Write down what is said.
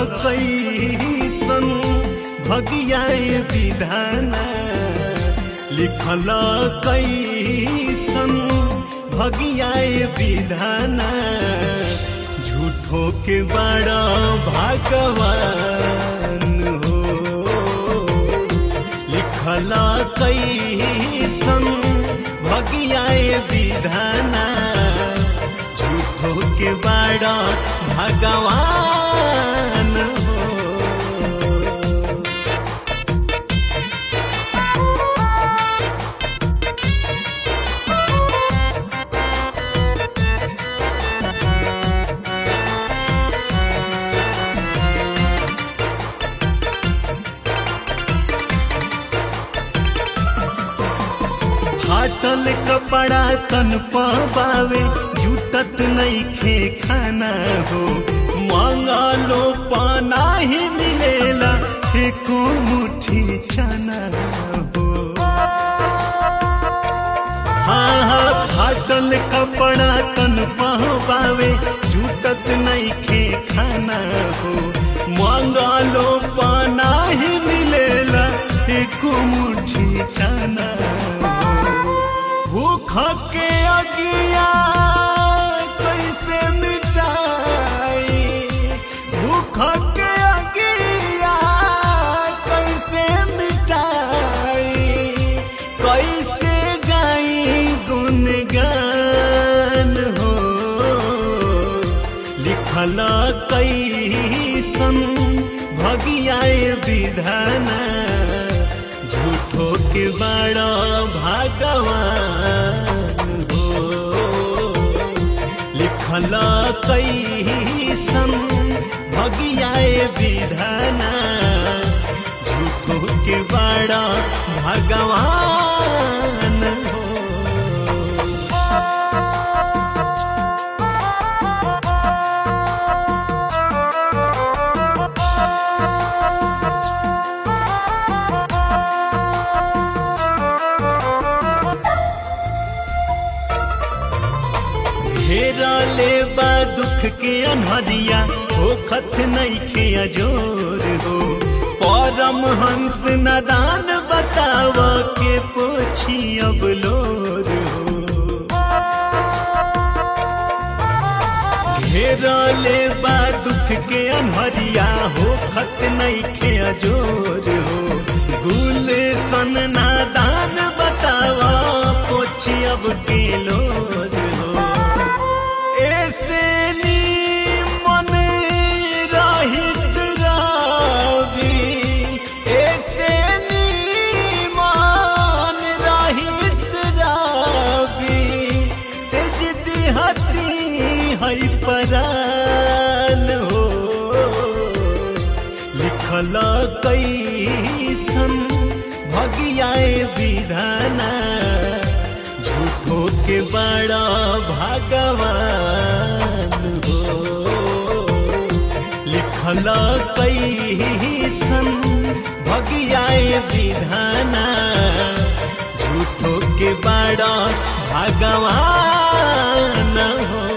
कैसन भगियाए विधाना लिखल कैसन भगियाए विधाना झूठो के बड़ा भगवान हो लिखल कैसन भगियाए विधाना झूठो के बड़ा भगवान हो फाटल कपड़ा तन पावे जुटत नहीं खे खाना हो मंगलो पाना ही मिलेला एको मुट्ठी चना हो हाँ हाँ फाटल कपड़ा तन पावे जुटत नहीं खे खाना हो मंगलो पाना ही मिलेला एको मुट्ठी चना हो भूख के अगिया कैसे मिटाई भूख के अगिया कैसे मिटाई कैसे गाई गुनगान हो लिखल कैसन भगियाए विधाना झूठो के बड़ा भगवान हो लिखल कैसन भगियाए विधाना झूठो के बड़ा भगवान हो घेरा ले बा दुख के अनहरिया हो खत नहीं खे अजोर हो परम हंस नदान बताव के पोछी अब लोर हो घेरा ले बा दुख के अनहरिया हो खत नहीं खे अजोर हो गुल सन नादान बतावा पोछी अब के लोर हो ऐसे मन रहित रावी ऐसे मन रहित रावी तेज दिहती है परान हो लिखल कैसन भगियाए विधाना झूठो के बड़ा भगवान हो लिखल कैसन भगियाए विधाना झूठो के बड़ा भगवान हो